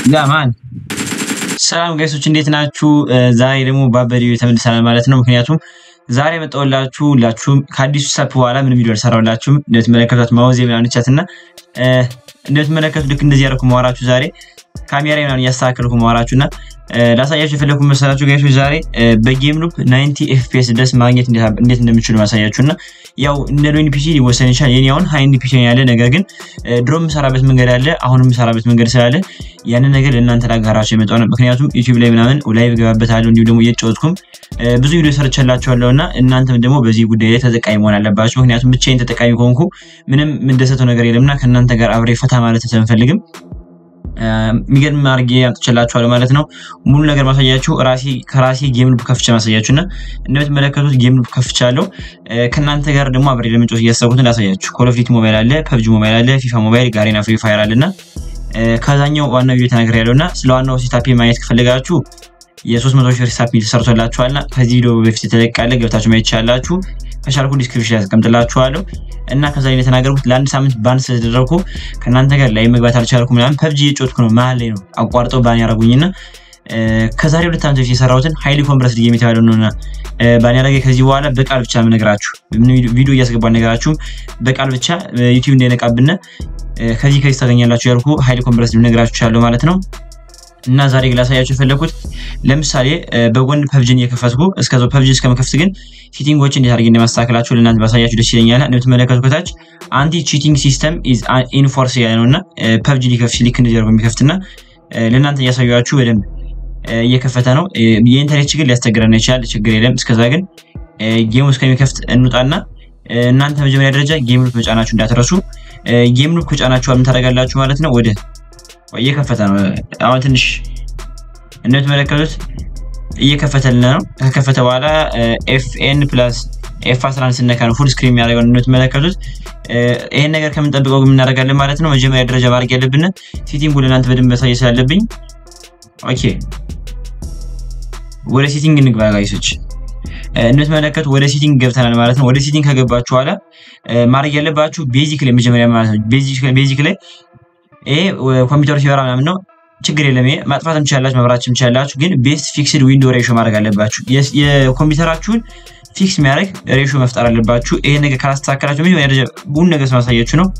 ጋማን ሰላም ጋይሶች እንዴት ናችሁ? ዛሬ ደግሞ በአበደ ቪዲዮ ተመልሰናል ማለት ነው። ምክንያቱም ዛሬ መጣሁላችሁ ሁላችሁም ከአዲሱ ሳፕ በኋላ ምንም ቪዲዮ አልሰራሁላችሁም። እንደምትመለከቷት ማውዝ ምናምን ቻት እና እንደምትመለከቱ ልክ እንደዚህ ያደረኩ ማወራችሁ ዛሬ ካሜራ ምናምን እያስተካከልኩ ማወራችሁ እና ላሳያችሁ የፈለኩ መሰላችሁ ጋይሶች ዛሬ በጌም ሉፕ 90 ኤፍፒኤስ ድረስ ማግኘት እንዴት እንደምችሉ ማሳያችሁ እና ያው እንደ ሎኒ ፒሲ ሊወሰን ይችላል። የኔ አሁን ሃይንድ ፒሲ ያለ ነገር ግን ድሮ የምሰራበት መንገድ አለ፣ አሁን የምሰራበት መንገድ ስላለ ያንን ነገር ለእናንተ ላጋራችሁ የመጣው ነው። ምክንያቱም ዩቲዩብ ላይ ምናምን ላይቭ ገባበታለሁ እንዲሁ ደግሞ እየተጫወትኩም ብዙ ቪዲዮ ሰርቻላችኋለሁ እና እናንተም ደግሞ በዚህ ጉዳይ ላይ ተጠቃሚ መሆን አለባችሁ። ምክንያቱም ብቻዬን ተጠቃሚ ከሆንኩ ምንም የምደሰተው ነገር የለምና ከእናንተ ጋር አብሬ ፈታ ማለት ስለምፈልግም የሚገርም አድርጌ አምጥቼላችኋለሁ ማለት ነው። ሙሉ ነገር ማሳያችሁ ራሴ ከራሴ ጌም ሉፕ ከፍቼ ማሳያችሁ እና እንደምትመለከቱት ጌም ሉፕ ከፍቻለሁ። ከእናንተ ጋር ደግሞ አብሬ ለመጫወት እያሰብኩትን ላሳያችሁ። ኮል ኦፍ ዲቲ ሞባይል አለ፣ ፐብጂ ሞባይል አለ፣ ፊፋ ሞባይል፣ ጋሪና ፍሪ ፋየር አለ እና ከዛኛው ዋናው ቪዲዮ ተናገር ያለው እና ስለ ዋናው ሴታፔ ማየት ከፈለጋችሁ የ300 ሺህ ሪሳፕ ተሰርቶላችኋልና ከዚህ ቪዲዮ በፊት የተለቃለ ገብታችሁ ማየት ይቻላችሁ። ከቻልኩ ዲስክሪፕሽን ያስቀምጥላችኋለሁ እና ከዛ ላይ የተናገርኩት ለአንድ ሳምንት ባን ስለተደረግኩ ከእናንተ ጋር ላይ መግባት አልቻልኩ ምናምን ፐብጂ እየጮትኩ ነው መሀል ላይ ነው አቋርጠው ባን ያደረጉኝና ከዛሬ ሁለት ዓመት በፊት የሰራሁትን ሃይሊ ኮምፕረስድ ጌም የተባለው ነውና ባን ያደረገ ከዚህ በኋላ በቃል ብቻ የምነግራችሁ ቪዲዮ እያስገባ ነገራችሁም በቃል ብቻ ዩቲዩብ እንዳይነቃብን ከዚህ ከዚህ ታገኛላችሁ ያልኩ ሃይሊ ኮምፕረስድ ልነግራችሁ ያለው ማለት ነው። እና ዛሬ ላሳያችሁ የፈለኩት ለምሳሌ በጎን ፐብጅን እየከፈትኩ እስከዛው ፐብጅን እስከመከፍት ግን ቺቲንጎች እንዴት አድርጌ እንደማስተካከላችሁ ለእናንተ ባሳያችሁ ደስ ይለኛል። እንደምትመለከቱ ከታች አንቲ ቺቲንግ ሲስተም ኢዝ ኢንፎርስ ያለ ነው እና ፐብጂ ሊከፍት ሊክ እንደዚህ አድርጎ የሚከፍትና ለእናንተ እያሳያችሁ በደንብ እየከፈተ ነው። የኢንተርኔት ችግር ሊያስቸግረን ይችላል፣ ችግር የለም። እስከዛ ግን ጌሙ እስከሚከፍት እንውጣና እናንተ መጀመሪያ ደረጃ ጌም ሉፕ መጫናችሁ እንዳትረሱ። ጌም ሉፕ ከጫናችሁ ምን ታደርጋላችሁ ማለት ነው ወደ እየከፈተ ነው። አሁን ትንሽ እንደምትመለከቱት እየከፈተልን ነው። ከከፈተ በኋላ ኤፍኤን ፕላስ ኤፍ 11 ስነካ ነው ፉል ስክሪን የሚያደርገው እንደምትመለከቱት። ይሄን ነገር ከምንጠብቀው ግን እናደርጋለን ማለት ነው። መጀመሪያ ደረጃ ማድረግ ያለብን ሴቲንጉ ለእናንተ በደንብ መሳየት ስላለብኝ፣ ኦኬ ወደ ሴቲንግ እንግባ ጋይሶች። እንደምትመለከቱ ወደ ሴቲንግ ገብተናል ማለት ነው። ወደ ሴቲንግ ከገባችሁ በኋላ ማድረግ ያለባችሁ ቤዚክ ላይ መጀመሪያ ማለት ነው ቤዚክ ላይ ይሄ ኮምፒውተሩ ሲበራ ምናምን ነው፣ ችግር የለም። ይሄ ማጥፋትም ትችላላችሁ፣ መብራትም ትችላላችሁ። ግን ቤስት ፊክስድ ዊንዶ ሬሾ ማድረግ አለባችሁ። የኮምፒውተራችሁን ፊክስ የሚያደርግ ሬሾ መፍጠር አለባችሁ። ይሄ ነገር ካላስተካከላችሁ መጀመሪያ ደረጃ ቡን ነገር ስማሳያችሁ ነው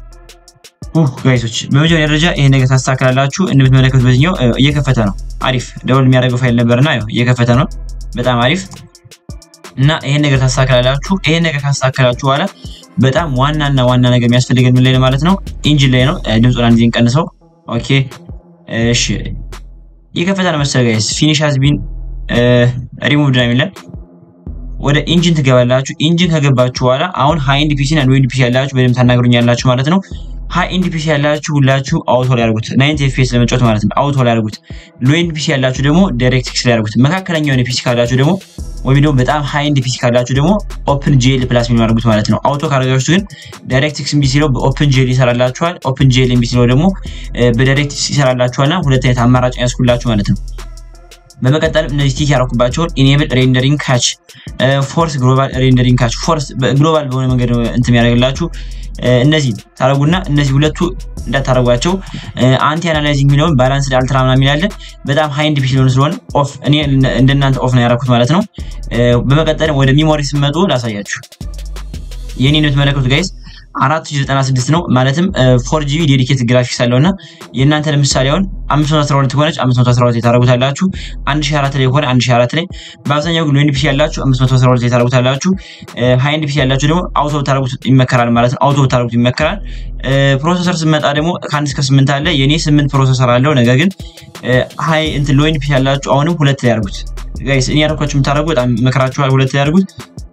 ጋይሶች። በመጀመሪያ ደረጃ ይሄ ነገር ታስተካከላላችሁ። እንደምትመለከቱት በዚህኛው እየከፈተ ነው። አሪፍ ደውል የሚያደርገው ፋይል ነበርና እየከፈተ ነው። በጣም አሪፍ እና ይሄን ነገር ታስተካከላላችሁ። ይሄን ነገር ካስተካከላችሁ በኋላ በጣም ዋናና ዋና ነገር የሚያስፈልገን ምን ላይ ነው ማለት ነው? ኢንጂን ላይ ነው። ድምፁን አንድ ጊዜ እንቀንሰው። ኦኬ እሺ፣ እየከፈተ ነው መሰለህ ጋይስ። ፊኒሽ ሃዝ ቢን ሪሙቭድ ነው የሚለን። ወደ ኢንጂን ትገባላችሁ። ኢንጂን ከገባችሁ በኋላ አሁን ሃይ ኤንድ ፒሲ እና ሎ ኤንድ ፒሲ ያላችሁ በደንብ ታናግሩኛላችሁ ማለት ነው። ሃይ ኤንድ ፒሲ ያላችሁ ሁላችሁ አውቶ ላይ ያርጉት፣ 90 ኤፍፒኤስ ለመጫወት ማለት ነው። አውቶ ላይ ያርጉት። ሎ ኤንድ ፒሲ ያላችሁ ደግሞ ዳይሬክት ኤክስ ላይ ያርጉት። መካከለኛ የሆነ ፒሲ ካላችሁ ደግሞ ወይም ደግሞ በጣም ሃይ ኤንድ ፒሲ ካላችሁ ደግሞ ኦፕን ጄል ፕላስ የሚለው ያርጉት ማለት ነው። አውቶ ካረጋችሁ ግን ዳይሬክት ኤክስ እምቢ ሲለው በኦፕን ጄል ይሰራላችኋል። ኦፕን ጄል እምቢ ሲለው ደግሞ በዳይሬክት ይሰራላችኋልና ሁለት አይነት አማራጭ ያስኩላችሁ ማለት ነው። በመቀጠልም እነዚህ ቲክ ያረኩባቸውን ኢኔብል ሬንደሪንግ ካች፣ ፎርስ ግሎባል ሬንደሪንግ ካች፣ ፎርስ ግሎባል በሆነ መንገድ እንትን የሚያደርግላችሁ እነዚህ ታረጉና እነዚህ ሁለቱ እንዳታረጓቸው። አንቲ አናላይዚንግ የሚለውን ባላንስ አልትራ ምናምን የሚላለ በጣም ሃይ ኤንድ ፒሲ ሊሆን ስለሆነ ኦፍ እኔ እንደናንተ ኦፍ ነው ያደረኩት ማለት ነው። በመቀጠልም ወደ ሚሞሪ ስመጡ ላሳያችሁ። የኔ ነው የምትመለከቱት ጋይስ 4096 ነው ማለትም ፎር ጂቢ ዴዲኬት ግራፊክስ አለው እና የእናንተ ለምሳሌ አሁን 512 ከሆነች 512 የታረጉታላችሁ 1004 ላይ ከሆነ 1004 ላይ በአብዛኛው ግን ሎንድ ፒሲ ያላችሁ 512 ላይ ታረጉታላችሁ። ሃይንድ ፒሲ ያላችሁ ደግሞ አውቶ ታረጉት ይመከራል ማለት ነው። አውቶ ታረጉት ይመከራል። ፕሮሰሰር ስመጣ ደግሞ ከአንድ እስከ ስምንት አለ። የኔ ስምንት ፕሮሰሰር አለው። ነገር ግን ሃይ እንትን ሎንድ ፒሲ ያላችሁ አሁንም ሁለት ላይ ያርጉት ጋይስ። እኔ ያልኳችሁ የምታረጉ በጣም መከራችኋል። ሁለት ላይ ያርጉት።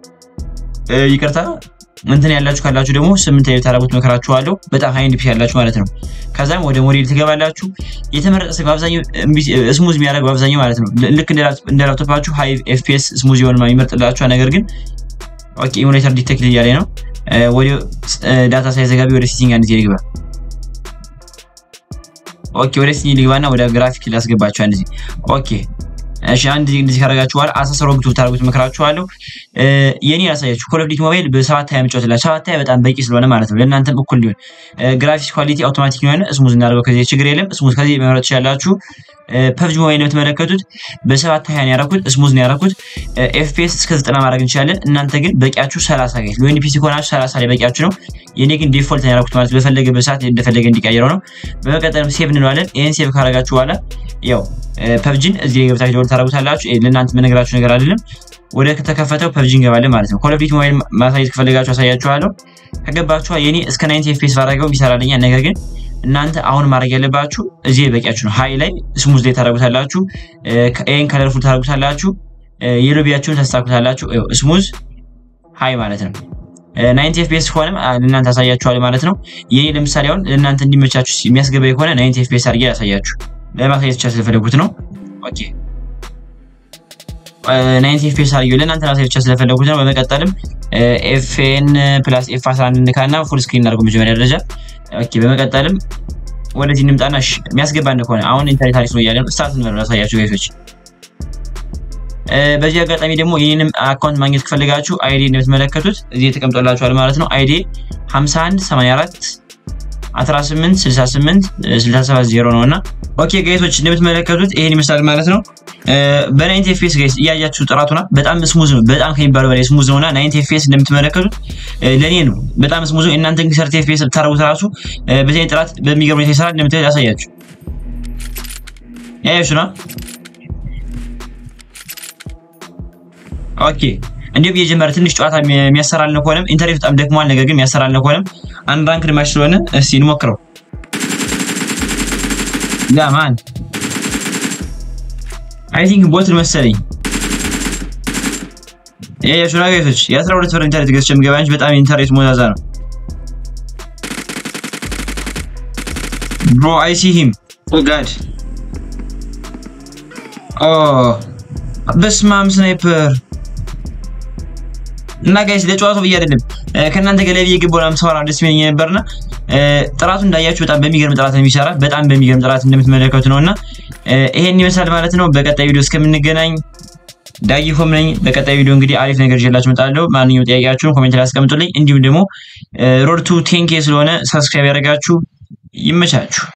ይቅርታ እንትን ያላችሁ ካላችሁ ደግሞ ስምንት ላይ ታረጉት መከራችኋለሁ። በጣም ሃይ ኤንድ ፒሲ ያላችሁ ማለት ነው። ከዛም ወደ ሞዴል ትገባላችሁ። የተመረጠ ስልክ በአብዛኛው ስሙዝ የሚያደርግ በአብዛኛው ማለት ነው። ልክ እንደ ላፕቶፓችሁ ሃይ ኤፍፒኤስ ስሙዝ የሆነ ይመርጥላችኋል። ነገር ግን ኦኬ ኢሙሌተር ዲቴክት እያለ ነው። ወደ ዳታ ሳይዘጋቢ ወደ ሴቲንግ አንድ ጊዜ ልግባ። ኦኬ ወደ ሴቲንግ ልግባና ወደ ግራፊክ ላስገባችሁ አንድ ጊዜ ኦኬ እሺ አንድ እንደዚህ ካደረጋችሁ በኋላ አሳሰሮ ግቱ ታርጉት መከራችኋለሁ። የኔ ያሳያችሁ ኮል ኦፍ ዲቲ ሞባይል በሰባት ሀያ መጫወትላችሁ ሰባት ሀያ በጣም በቂ ስለሆነ ማለት ነው ለእናንተም እኩል ሊሆን ግራፊክስ ኳሊቲ አውቶማቲክ የሆነ ስሙዝ እናደርገው ከዚህ ችግር የለም ስሙዝ ከዚህ መምረጥ ትችላላችሁ ፐብጂ ሞባይል ነው የምትመለከቱት በሰባት ሀያ ነው ያደረኩት ስሙዝ ነው ያደረኩት ኤፍፒኤስ እስከ ዘጠና ማድረግ እንችላለን እናንተ ግን በቂያችሁ ሰላሳ ጋይስ ለወይን ፒሲ ከሆናችሁ ሰላሳ ላይ በቂያችሁ ነው የኔ ግን ዲፎልት ነው ያደረኩት ማለት በፈለገበት ሰዓት እንደፈለገ እንዲቀይረው ነው በመቀጠልም ሴቭ እንለዋለን ይህን ሴቭ ካረጋችሁ በኋላ ያው ፐብጂን እዚህ ላይ ገብታችሁ ደወል ታደረጉታላችሁ ለእናንተ መነግራችሁ ነገር አይደለም ወደ ከተከፈተው ፐብጂ እንገባለን ማለት ነው ኮል ኦፍ ዲቲ ሞባይል ማሳየት ከፈለጋችሁ አሳያችኋለሁ ከገባችሁ የኔ እስከ ናይንቲ ኤፍፒኤስ ባረገው ይሰራልኛል ነገር ግን እናንተ አሁን ማድረግ ያለባችሁ እዚህ በቂያችሁ ነው ሀይ ላይ ስሙዝ ላይ ታደረጉታላችሁ ይህን ከለርፉል ታደረጉታላችሁ የሎቢያችሁን ታስተካክሉታላችሁ ስሙዝ ሀይ ማለት ነው ናይንቲ ኤፍፒኤስ ከሆነም ለእናንተ አሳያችኋል ማለት ነው የኔ ለምሳሌ አሁን ለእናንተ እንዲመቻችሁ የሚያስገባ ከሆነ ናይንቲ ኤፍፒኤስ አድርጌ ያሳያችሁ ለማሳየት ብቻ ስለፈለጉት ነው ኦኬ ናይንቲ ኤፍፒኤስ አድርጌው ለእናንተ ማሳየት ብቻ ስለፈለጉት ነው በመቀጠልም ኤፍኤን ፕላስ ኤፍ 11 እንካና ፉል ስክሪን እናደርገው መጀመሪያ ደረጃ ኦኬ በመቀጠልም ወደዚህ እንምጣና የሚያስገባን ከሆነ አሁን ኢንተርኔት አሪፍ ነው እያለ ነው ስታርት እንበለው ላሳያችሁ ጋይሶች በዚህ አጋጣሚ ደግሞ ይህንም አካውንት ማግኘት ከፈለጋችሁ አይዲ እንደምትመለከቱት እዚህ ተቀምጦላችኋል ማለት ነው አይዲ 51 84 18 68 67 0 ነው እና ኦኬ ጋይሶች እንደምትመለከቱት ይሄን ይመስላል ማለት ነው በናይንቲ ኤፍኤስ ጋይስ እያያችሁ ጥራቱና በጣም ስሙዝ ነው በጣም ከሚባለው በላይ ስሙዝ ነውና ናይንቲ ኤፍኤስ እንደምትመለከቱት ለእኔ ነው በጣም ስሙዝ ነው እናንተ ግን ሰርቲ ኤፍኤስ ብታደርጉት ራሱ በዚህ ጥራት በሚገርም ሁኔታ ይሰራል እንደምታዩት ያሳያችሁ ያያችሁ ነው ኦኬ እንዲሁም የጀመረ ትንሽ ጨዋታ የሚያሰራልን ከሆነም ኢንተርኔት በጣም ደክሟል ነገር ግን የሚያሰራልን ከሆነም አንድ ራንክ ማች ስለሆነ እስቲ እንሞክረው ያ ማን አይ ቲንክ ቦት መሰለኝ ይሄ የሹና ጋይሶች የአስራ ሁለት ብር ኢንተርኔት ገዝቼ የምገባ እንጂ በጣም ኢንተርኔት ሞዛዛ ነው ብሮ አይ ሲ ሂም ኦ ጋድ ኦ በስማም ስናይፐር እና ጋይስ ለጨዋታው ብዬ አይደለም ከእናንተ ጋር ላይ እየገባሁ ምናምን ሰራ ደስ የሚለኝ ነበርና ጥራቱ እንዳያችሁ በጣም በሚገርም ጥራት ነው የሚሰራ በጣም በሚገርም ጥራት እንደምትመለከቱ ነው እና ይሄን ይመስላል ማለት ነው በቀጣይ ቪዲዮ እስከምንገናኝ ዳጊ ሆም ነኝ በቀጣይ ቪዲዮ እንግዲህ አሪፍ ነገር ይዤላችሁ እመጣለሁ ማንኛውም ጥያቄያችሁን ኮሜንት ላይ አስቀምጡልኝ እንዲሁም ደግሞ ሮድ ቱ ቴንኬ ስለሆነ ሰብስክራይብ ያደረጋችሁ ይመቻችሁ